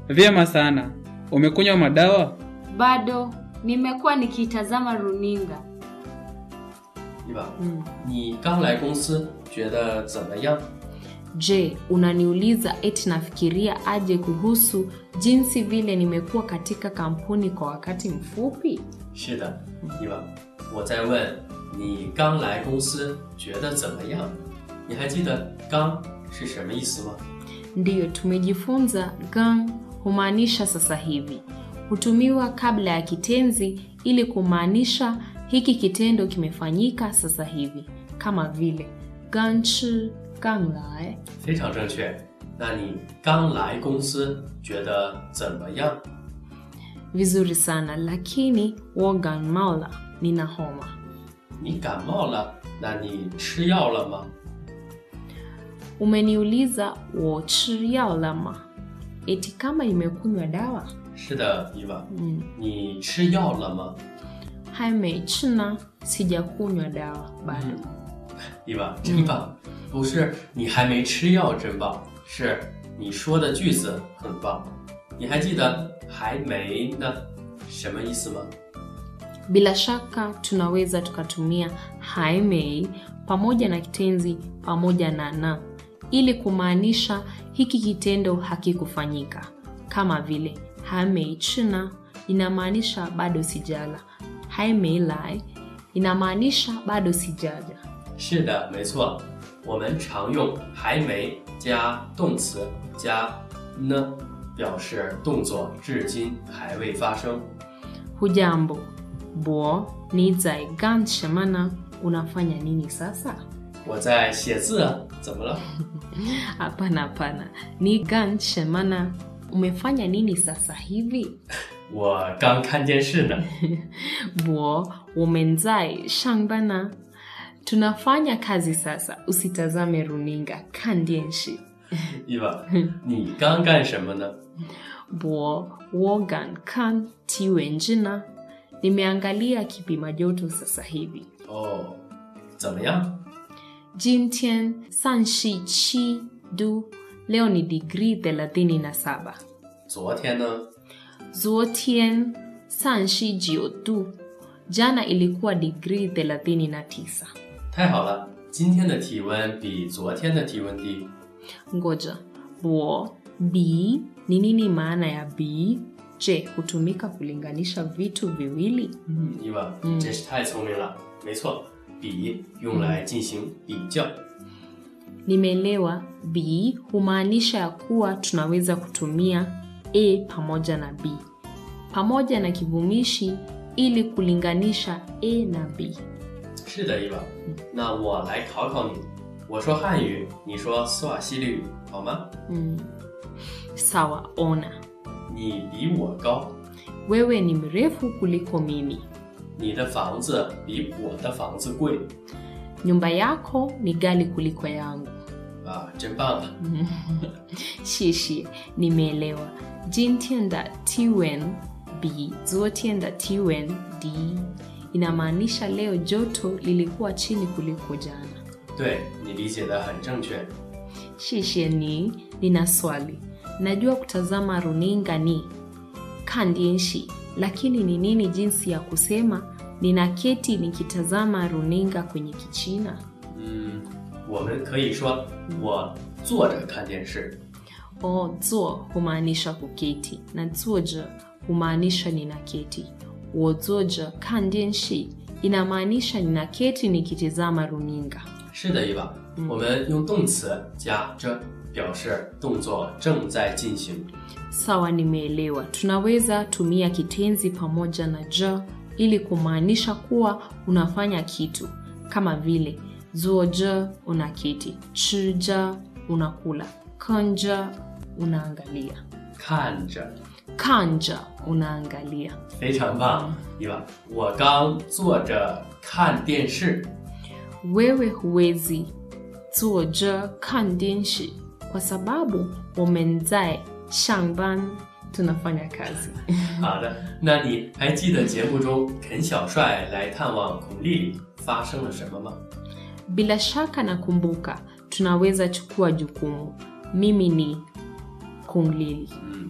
Vyema sana. Umekunywa madawa? Bado nimekuwa nikitazama runinga. 对吧？ Mm. 你刚来公司，觉得怎么样？ Je, unaniuliza eti nafikiria aje kuhusu jinsi vile nimekuwa katika kampuni kwa wakati mfupi? 是的，对吧？我在问你刚来公司觉得怎么样？你还记得“刚”是什么意思吗？ Ndiyo, tumejifunza gang humaanisha sasa hivi. Hutumiwa kabla ya kitenzi ili kumaanisha hiki kitendo kimefanyika sasa hivi, kama vile gang chi gang lai. 非常正确。那你刚来公司觉得怎么样？ Vizuri sana, lakini wogan maula, nina homa. 你感冒了，那你吃药了吗？ Umeniuliza wo chi yao lama, eti kama nimekunywa dawa? 是的，伊娃， Mm. 你吃药了吗？ Haimeichina, sijakunywa dawa bado. 伊娃，真棒！不是你还没吃药真棒，是你说的句子很棒。你还记得“还没”呢什么意思吗？ Bila shaka tunaweza tukatumia haimei pamoja na kitenzi pamoja na na ili kumaanisha hiki kitendo hakikufanyika, kama vile haimei china inamaanisha bado sijala, haimei lai inamaanisha bado sijaja. 是的，没错，我们常用“还没”加动词加呢，表示动作至今还未发生。 Hujambo bo ni zai gan shemana, unafanya nini sasa? 我在写字啊，怎么了？ Hapana, hapana, ni gan shemana, umefanya nini sasa hivi? 我刚看电视呢。 我我们在上班呢 tunafanya kazi sasa usitazame runinga kan dienshi 伊娃，你刚干什么呢？ bo wogan kan tiwenji na nimeangalia kipima joto sasa hivi 哦，怎么样？ jintian sanshi chi du leo ni digrii 37 昨天呢？ zuotien sanshi jio du jana ilikuwa digrii 39 太好了，今天的体温比昨天的体温低。 Ngoja, bo b ni nini maana ya b? Je, hutumika kulinganisha vitu viwili? 嗯，伊娃，你真是太聪明了。没错，比用来进行比较。 Nimeelewa. b humaanisha ya kuwa tunaweza kutumia a pamoja na b pamoja na kivumishi ili kulinganisha a na b. 是的，伊娃。那我来考考你，我说汉语，你说斯瓦西里语，好吗？ Mm. Sawa, ona, 你比我高， wewe ni mrefu kuliko mimi. 你的房子比我的房子贵 Nyumba yako ni gali kuliko yangu. 啊，真棒啊！ Shishi, nimeelewa. Jintian da tiwen b, zuotian da tiwen d inamaanisha leo joto lilikuwa chini kuliko jana. 对你理解的很正确。 Shishi ni nina swali. Najua kutazama runinga ni kandienshi, lakini ni nini jinsi ya kusema ninaketi nikitazama runinga kwenye Kichina? 嗯，我们可以说我坐着看电视。 O zuo humaanisha kuketi na zuoja humaanisha ninaketi. Wozoja kandienshi inamaanisha ninaketi nikitizama runinga. 是的，伊娃，我们用动词加着，表示动作正在进行。 Sawa, nimeelewa. Tunaweza tumia kitenzi pamoja na ja ili kumaanisha kuwa unafanya kitu, kama vile zuoja unaketi, chija unakula, kanja unaangalia, 看着， kanja unaangalia. 非常棒，伊娃。我刚坐着看电视。 Wewe huwezi zuoja kandienshi kwa sababu wamenzai shangban tunafanya kazi. 好的，那你还记得节目中肯小帅来探望孔丽丽发生了什么吗？ Bila shaka nakumbuka, tunaweza chukua jukumu. Mimi ni Kung Lili. 嗯，